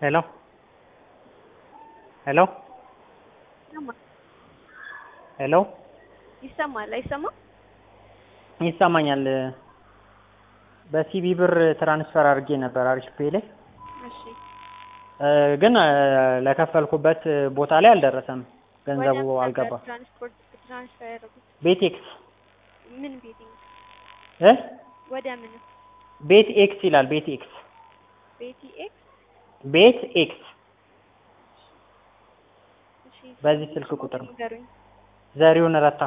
Hello? Hello? ይሰማል ሄሎ ይሰማል አይሰማም? ይሰማኛል። በሲቢ ብር ትራንስፈር አድርጌ ነበር አሪፍ ፔይ ላይ እሺ እ ግን እ ለከፈልኩበት ቦታ ላይ አልደረሰም። ገንዘቡ ወደ ምን አልገባም። ነበር ትራንስፖርት ትራንስፈር ያደረጉት ቤት ኤክስ ምን ቤቲንግ እ ወደ ምን ቤት ኤክስ ይላል። ቤት ኤክስ ቤቲ ኤክስ ቤት ኤክስ እሺ በዚህ ስልክ ቁጥር ነው። ንገሩኝ ዘሪሁን ረታ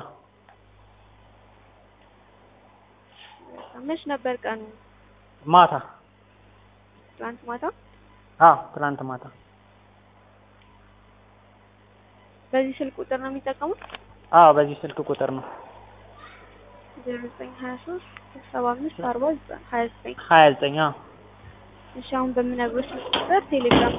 መች ነበር ቀኑ ማታ ትናንት ማታ አዎ ትናንት ማታ በዚህ ስልክ ቁጥር ነው የሚጠቀሙት አዎ በዚህ ስልክ ቁጥር ነው ዜሮ ዘጠኝ ሀያ ሶስት ሰባ አምስት አርባ ሀያ ዘጠኝ ሀያ ዘጠኝ አዎ እሺ አሁን በምነግሮት ስልክ ቁጥር ቴሌግራም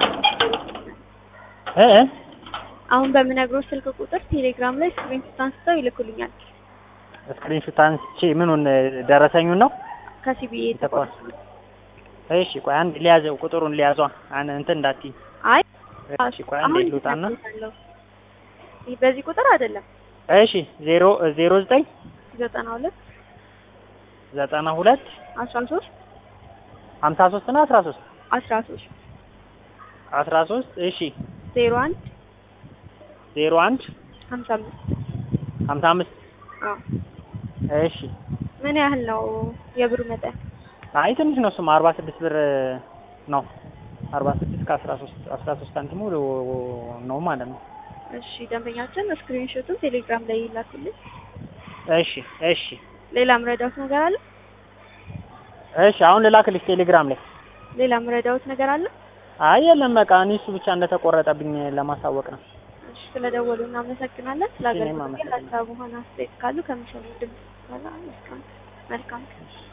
እ እ አሁን በምነግሮት ስልክ ቁጥር ቴሌግራም ላይ ስክሪንሾት አንስተው ይልኩልኛል ስክሪንሾት አንስቼ ምኑን ደረሰኙን ነው ከሲቢኤ ተቋም እሺ ቆይ አንድ ሊያዘው ቁጥሩን ሊያዟ አን እንትን እንዳትዪ አይ እሺ ቆይ አንዴ አሁን ልውጣና ይልኩልኛል። ይህ በዚህ ቁጥር አይደለም እሺ ዜሮ ዜሮ ዘጠኝ ዘጠና ሁለት ዘጠና ሁለት አስራ ሶስት ሀምሳ ሶስት እና አስራ ሶስት አስራ ሶስት አስራ ሶስት እሺ ዜሮ አንድ ዜሮ አንድ ሀምሳ አምስት ሀምሳ አምስት አዎ እሺ ምን ያህል ነው የብሩ መጠን? አይ ትንሽ ነው እሱም አርባ ስድስት ብር ነው አርባ ስድስት ከአስራ ሶስት አስራ ሶስት ሳንቲሙ ነው ማለት ነው እሺ ደንበኛችን ስክሪንሾቱን ቴሌግራም ላይ ይላኩልኝ። እሺ እሺ ሌላ ምረዳውት ነገር አለ? እሺ አሁን ልላክልሽ ቴሌግራም ላይ ሌላ ምረዳውት ነገር አለ? አይ የለም በቃ እኔ እሱ ብቻ እንደተቆረጠብኝ ለማሳወቅ ነው እሺ ስለደወሉ እናመሰግናለን። ስለ እኔም አገልግሎት አመሰግናለሁ። ሀሳብ ሆነ አስተያየት ካሉ ከሚሰሙ ድምጽ በኋላ መልካም መልካም